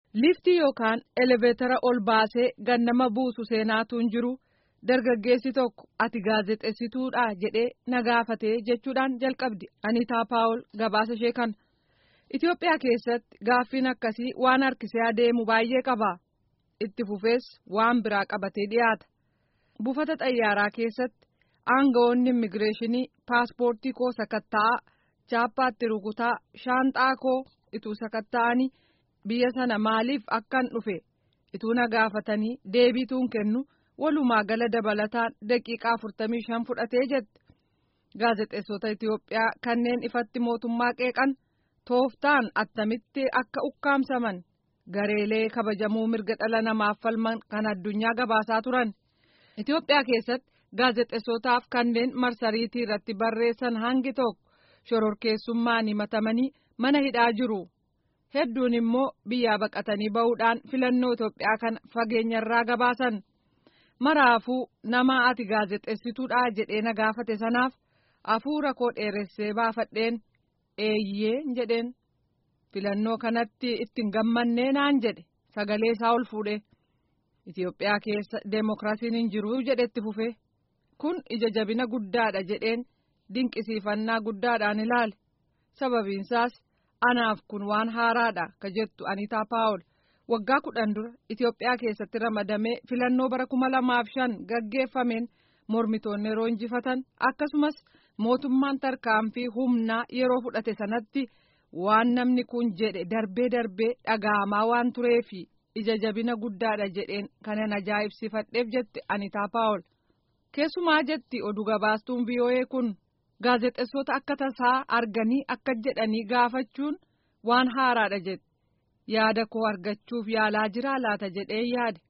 Liftii yookaan eleveetara ol baasee gannama buusu seenaatu hin jiru dargaggeessi tokko ati gaazexeessituudha jedhee na gaafatee jechuudhaan jalqabdi Aniitaa Paawul gabaasa ishee kana. Itoophiyaa keessatti gaaffiin akkasii waan harkisee adeemu baay'ee qaba. Itti fufees waan biraa qabatee dhiyaata. Buufata xayyaaraa keessatti aangawoonni immigireeshinii paaspoortii koo sakatta'aa chaappaatti rukutaa shaanxaa koo ituu sakatta'anii biyya sana maaliif akkan dhufe ituu na gaafatanii deebiituun kennu walumaa gala dabalataan daqiiqaa afurtamii shan fudhatee jette. Gaazexeessota Itoophiyaa kanneen ifatti mootummaa qeeqan tooftaan attamitti akka ukkaamsaman gareelee kabajamuu mirga dhala namaaf falman kan addunyaa gabaasaa turan. Itoophiyaa keessatti gaazexeessotaaf kanneen marsariitii irratti barreessan hangi tokko shororkeessummaan himatamanii mana hidhaa jiru. Hedduun immoo biyyaa baqatanii bahuudhaan filannoo Itoophiyaa kana fageenyarraa gabaasan. Maraafuu nama ati gaazexeessituudha jedhee na gaafate sanaaf hafuura koo dheeressee baafadheen eeyyee jedheen filannoo kanatti ittiin gammannee naan jedhe sagalee isaa ol fuudhe. Itoophiyaa keessa deemokiraasiin hin jiru jedhetti fufe kun ija jabina guddaadha jedheen dinqisiifannaa guddaadhaan ilaale sababiinsaas anaaf kun waan haaraadha ka jettu Aniitaa Paawul waggaa kudhan dura Itoophiyaa keessatti ramadamee filannoo bara kuma lamaaf shan gaggeeffameen mormitoonni yeroo injifatan akkasumas mootummaan tarkaanfii humnaa yeroo fudhate sanatti waan namni kun jedhe darbee darbee dhaga'amaa waan tureefi. ija jabina guddaadha jedheen kanan ajaa'ibsifadheef jetti Anitaa Paawul. Keessumaa jetti oduu gabaastuun VOA kun gaazexeessota akka tasaa arganii akka jedhanii gaafachuun waan haaraadha jetti. Yaada koo argachuuf yaalaa jiraa laata jedhee yaade.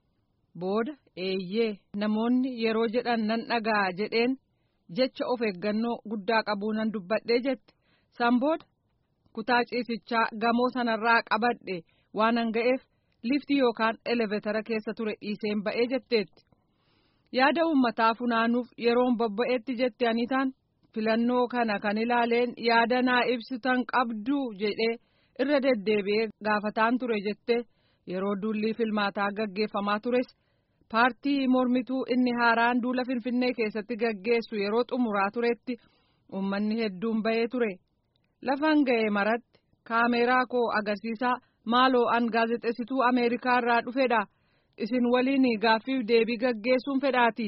Booda eeyyee namoonni yeroo jedhan nan dhaga'a jedheen jecha of eeggannoo guddaa qabuu nan dubbadhee jetti. San booda kutaa ciisichaa gamoo sanarraa qabadhe waan an ga'eef. liftii yookaan eleveetara keessa ture dhiiseen ba'ee jetteetti yaada uummataa funaanuuf yeroon bobba'eetti jette anitaan filannoo kana kan ilaaleen yaada naa ibsitan qabdu jedhee irra deddeebi'ee gaafataan ture jette yeroo duulli filmaataa gaggeeffamaa tures paartii mormituu inni haaraan duula finfinnee keessatti gaggeessu yeroo xumuraa turetti uummanni hedduun ba'ee ture lafan ga'e maratti kaameeraa koo agarsiisaa. maaloo an gaazexeessituu ameerikaa irraa dhufedha isin waliin gaaffiif deebii gaggeessuun fedhaati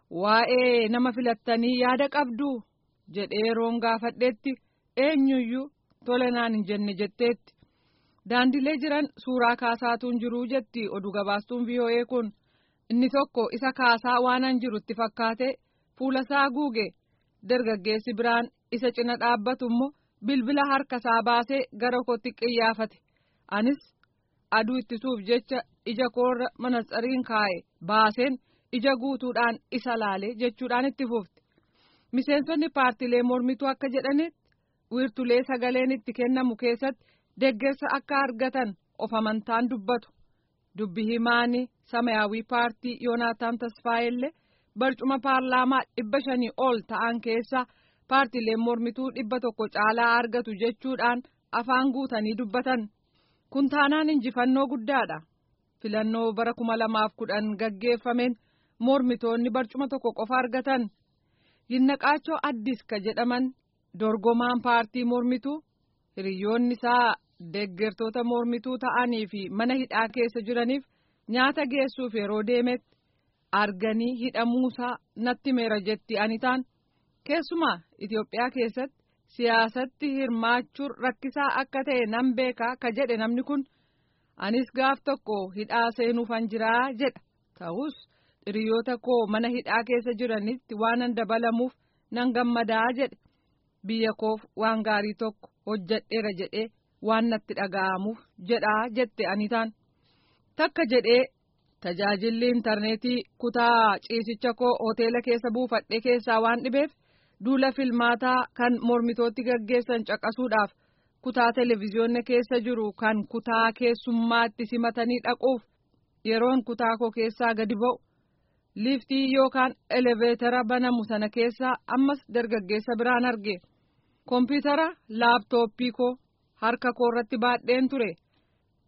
waa'ee nama filattanii yaada qabdu jedhee yeroon gaafadheetti eenyuyyuu tole naan hin jenne jetteetti daandilee jiran suuraa kaasaatuun jiruu jetti oduu gabaastuun VOA kun inni tokko isa kaasaa waanan jirutti fakkaate fuulasaa guuge dargaggeessi biraan isa cina dhaabbatu immoo bilbila harkasaa baasee gara kootti qiyyaafate. anis aduu ittisuuf jecha ija koorra manatsariin kaa'e baaseen ija guutuudhaan isa laale jechuudhaan itti fufte miseensonni paartilee mormituu akka jedhanitti wiirtulee sagaleen itti kennamu keessatti deggersa akka argatan of amantaan dubbatu dubbi himaanii samayaawii paartii yoonaataan tasfaayellee barcuma paarlaamaa dhibba shanii ol ta'an keessa paartileen mormituu dhibba tokko caalaa argatu jechuudhaan afaan guutanii dubbatan. kun taanaan injifannoo guddaadha filannoo bara kuma lamaaf kudhan gaggeeffameen mormitoonni barcuma tokko qofa argatan yinnaqaachoo addis ka jedhaman dorgomaan paartii mormituu hiriyoonni isaa deggertoota mormituu ta'anii fi mana hidhaa keessa jiraniif nyaata geessuuf yeroo deemetti arganii hidhamuusaa natti meera jetti anitaan keessumaa Itoophiyaa keessatti. siyaasatti hirmaachuun rakkisaa akka ta'e nan beekaa ka jedhe namni kun anis gaaf tokko hidhaa seenuufan jiraa jedha ta'us hiriyoota koo mana hidhaa keessa jiranitti waanan dabalamuuf nan gammadaa jedhe biyya koof waan gaarii tokko hojjadheera jedhee waan natti dhaga'amuuf jedhaa jette anitaan takka jedhee tajaajilli intarneetii kutaa ciisicha koo hoteela keessa buufadhe keessaa waan dhibeef. duula filmaataa kan mormitootti gaggeessan caqasuudhaaf kutaa televezyiyoonni keessa jiru kan kutaa keessummaatti simatanii dhaquuf yeroon kutaa koo keessaa gadi ba'u liiftii yookaan eleveetara banamu sana keessaa ammas dargaggeessa biraan arge kompiitara laaptooppii koo harka koo irratti baadheen ture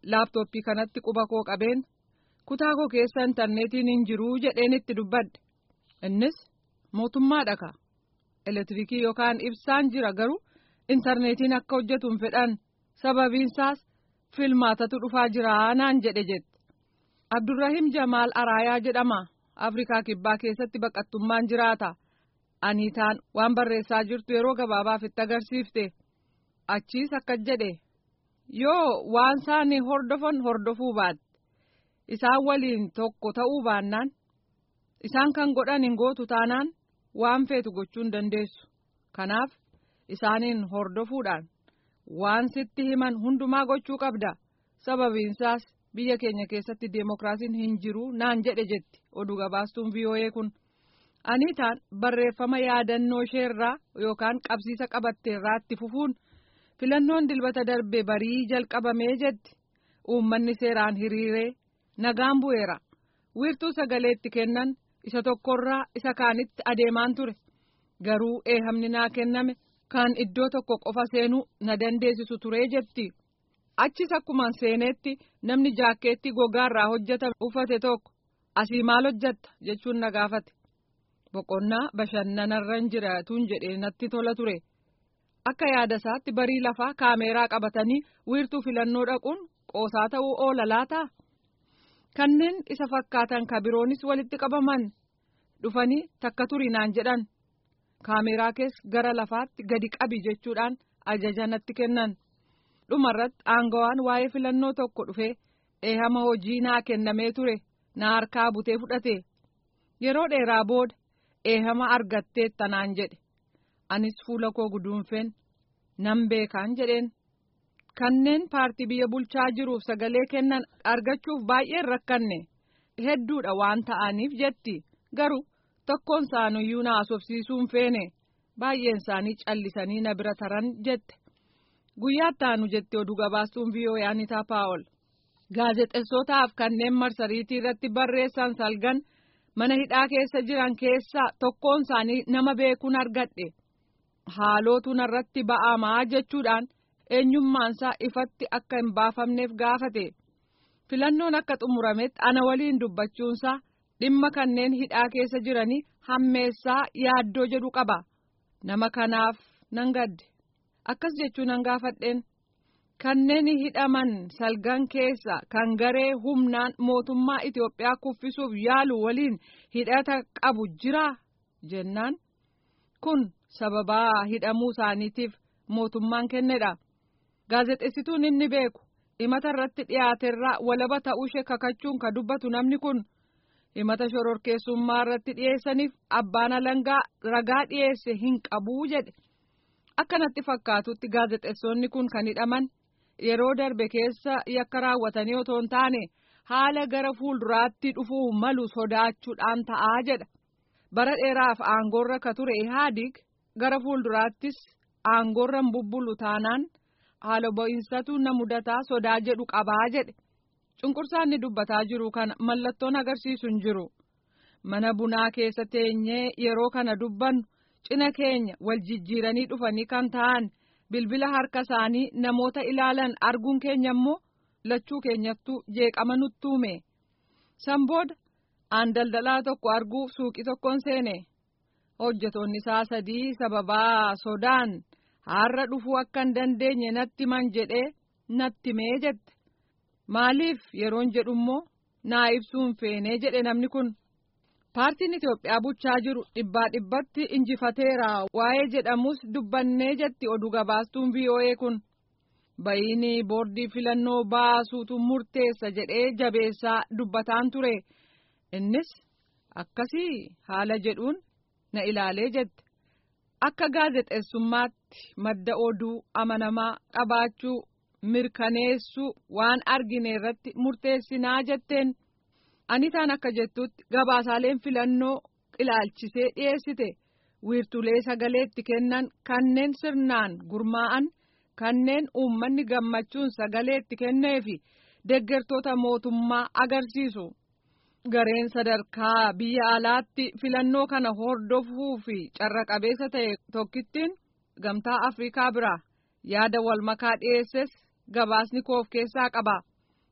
laaptooppii kanatti quba koo qabeen kutaa koo keessa intarneetiin hin jiruu jedheen itti dubbadhe innis mootummaa dhaka elektiriikii yookaan ibsaan jira garuu intarneetiin akka hojjetu hin fedhan sababiinsaas filmaatatu dhufaa jira naan jedhe jette abdurrahim jamaal araayaa jedhama afrikaa kibbaa keessatti baqattummaan jiraata aniitaan waan barreessaa jirtu yeroo gabaabaaf itti agarsiifte achiis akka jedhe yoo waan isaan hordofan hordofuu baatte isaan waliin tokko ta'uu baannaan isaan kan godhan hin gootu taanaan waan feetu gochuu hin dandeessu kanaaf isaaniin hordofuudhaan waan sitti himan hundumaa gochuu qabda sababiinsaas biyya keenya keessatti deemokiraasiin hin jiru naan jedhe jetti oduu gabaastuun vii'oo'ee kun aniitaan barreeffama yaadannoo isheerraa yookaan qabsiisa qabatteerraa itti fufuun filannoon dilbata darbe barii jalqabamee jetti uummanni seeraan hiriiree nagaan bu'eera wiirtuu sagalee itti kennan isa tokkorraa isa kaanitti adeemaan ture garuu eehamni naa kenname kan iddoo tokko qofa seenuu na dandeessisu turee jetti achis akkumaan seeneetti namni jaakkeetti gogaarraa hojjetame uffate tokko asii maal hojjetta jechuun na gaafate boqonnaa bashannanarran jiraatuun jedhee natti tola ture akka yaada isaatti barii lafaa kaameeraa qabatanii wiirtuu filannoo dhaquun qoosaa ta'uu oola laataa kanneen isa fakkaatan kabiroonis walitti qabaman dhufanii takka turinaan jedhan kaameeraa keessa gara lafaatti gadi qabi jechuudhaan ajaja natti kennan dhumarratti aangawaan waa'ee filannoo tokko dhufee eehama hojii naa kennamee ture na harkaa butee fudhate yeroo dheeraa booda eehama argatteetta naan jedhe anis fuula koo guduunfeen nan beekaan jedheen kanneen paartii biyya bulchaa jiruuf sagalee kennan argachuuf baay'een rakkanne hedduudha waan ta'aniif jetti garuu tokkoon isaaniyyuu na haasofsiisuun feene baay'een isaanii callisanii na bira taran jette guyyaatti aanu jette oduu gabaastuun vii'oo'ee anitaa paawol gaazexeessootaaf kanneen marsariitii irratti barreessan salgan mana hidhaa keessa jiran keessaa tokkoon isaanii nama beekuun argadhe haalootu narratti ba'amaa jechuudhaan eenyummaansaa ifatti akka hin baafamneef gaafate filannoon akka xumurametti ana waliin dubbachuunsaa dhimma kanneen hidhaa keessa jiranii hammeessaa yaaddoo jedhu qaba nama kanaaf nan gadde akkas jechuun nan gaafadheen kanneen hidhaman salgan keessa kan garee humnaan mootummaa Itoophiyaa kuffisuuf yaalu waliin hidhata qabu jiraa jennaan kun sababaa hidhamuu isaaniitiif mootummaan kennedha gaazexeessituun inni beeku himata irratti dhiyaaterraa walaba ta'uu ishee kakachuun ka dubbatu namni kun himata shororkeessummaa irratti dhiyeessaniif abbaan alangaa ragaa dhiyeesse hin qabuu jedhe akkanatti fakkaatutti gaazexeessonni kun kan hidhaman yeroo darbe keessa yakka raawwatanii otoo hin taane haala gara fuulduraatti dhufuu malu sodaachuudhaan ta'aa jedha bara dheeraaf aangoorra ka ture ihaadig gara fuulduraattis aangoorra hin bubbulu taanaan haala bo'insatu na mudataa sodaa jedhu qabaa jedhe cunqursaan ni dubbataa jiru kana mallattoon agarsiisu hin jiru mana bunaa keessa teenyee yeroo kana dubbannu cina keenya wal jijjiiranii dhufanii kan ta'an bilbila harka isaanii namoota ilaalan arguun keenya immoo lachuu keenyattuu jeeqama nutti uume san booda aan daldalaa tokko arguuf suuqii tokkoon seene hojjetoonni isaa sadii sababaa sodaan har'a dhufuu akka hin dandeenye natti man jedhee natti mee jette maaliif yeroon jedhu immoo naa ibsuun feenee jedhe namni kun. paartiin Itoophiyaa bulchaa jiru dhibbaa dhibbatti injifateera waa'ee jedhamus dubbannee jetti oduu gabaastuun VOA kun bayiini boordii filannoo baasuutu murteessa jedhee jabeessaa dubbataan ture innis akkasii haala jedhuun na ilaalee jette akka gaazexeessummaatti madda oduu amanamaa qabaachuu mirkaneessuu waan argine irratti murteessinaa jetteen. anitaan akka jettutti gabaasaaleen filannoo ilaalchisee dhiyeessite wiirtulee sagalee itti kennan kanneen sirnaan gurmaa'an kanneen uummanni gammachuun sagalee itti kennee fi deeggartoota mootummaa agarsiisu gareen sadarkaa biyya alaatti filannoo kana hordofuu fi carra qabeessa ta'e tokkittiin gamtaa afrikaa biraa yaada wal makaa dhiyeesses gabaasni koof keessaa qaba.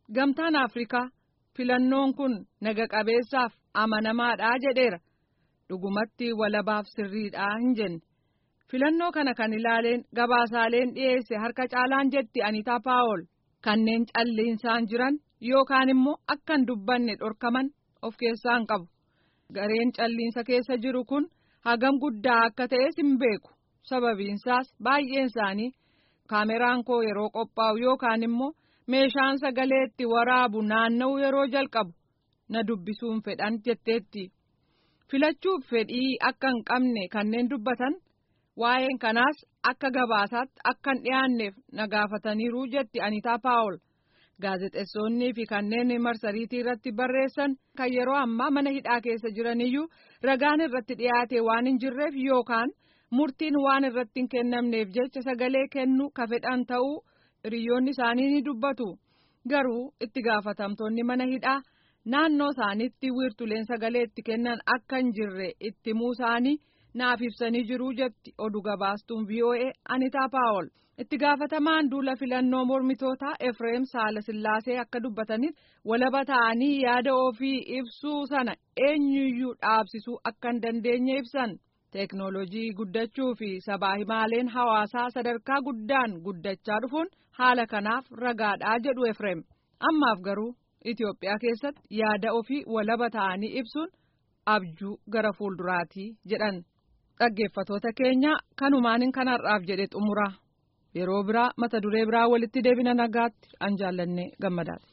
gamtaan afrikaa filannoon kun naga qabeessaaf amanamaadhaa jedheera dhugumatti walabaaf sirriidhaa hin jenne filannoo kana kan ilaaleen gabaasaaleen dhiyeesse harka caalaan jetti anitaa paawol kanneen calliinsaan jiran yookaan immoo akkan dubbanne dhorkaman of keessaan qabu gareen calliinsa keessa jiru kun hagam guddaa akka ta'es hin beeku sababiinsaas baay'een isaanii kaameraan koo yeroo qophaa'u yookaan immoo meeshaan sagalee itti waraabu naanna'u yeroo jalqabu na dubbisuun fedhan jetteetti filachuuf fedhii akka hin qabne kanneen dubbatan waa'een kanaas akka gabaasaatti akka hin dhiyaanneef na gaafataniiru jetti anitaa paawol gaazexeessonnii fi kanneen marsariitii irratti barreessan kan yeroo ammaa mana hidhaa keessa jiraniyyuu ragaan irratti dhiyaate waan hin jirreef yookaan murtiin waan irratti hin kennamneef jecha sagalee kennu ka fedhan ta'uu hiriyoonni isaanii ni dubbatu garuu itti gaafatamtoonni mana hidhaa naannoo isaaniitti wiirtuleen sagalee itti kennan akka hin jirre itti himuu isaanii naaf ibsanii jiru jetti oduu gabaastuun VOA Anitaa Paawol. itti gaafatamaan duula filannoo mormitootaa Efreem Saalasillaasee akka dubbatanitti walaba ta'anii yaada ofii ibsuu sana eenyuyyuu dhaabsisuu akka hin dandeenye ibsan. Teeknooloojii guddachuu fi sabaa himaaleen hawaasaa sadarkaa guddaan guddachaa dhufuun haala kanaaf ragaadhaa jedhu Efreem. Ammaaf garuu Itoophiyaa keessatti yaada ofii walaba ta'anii ibsuun abjuu gara fuulduraatii jedhan. Dhaggeeffatoota keenya kanumaan kanarraaf jedhe xumura. Yeroo biraa mata duree biraa walitti deebina nagaatti an jaallanne gammadaadha.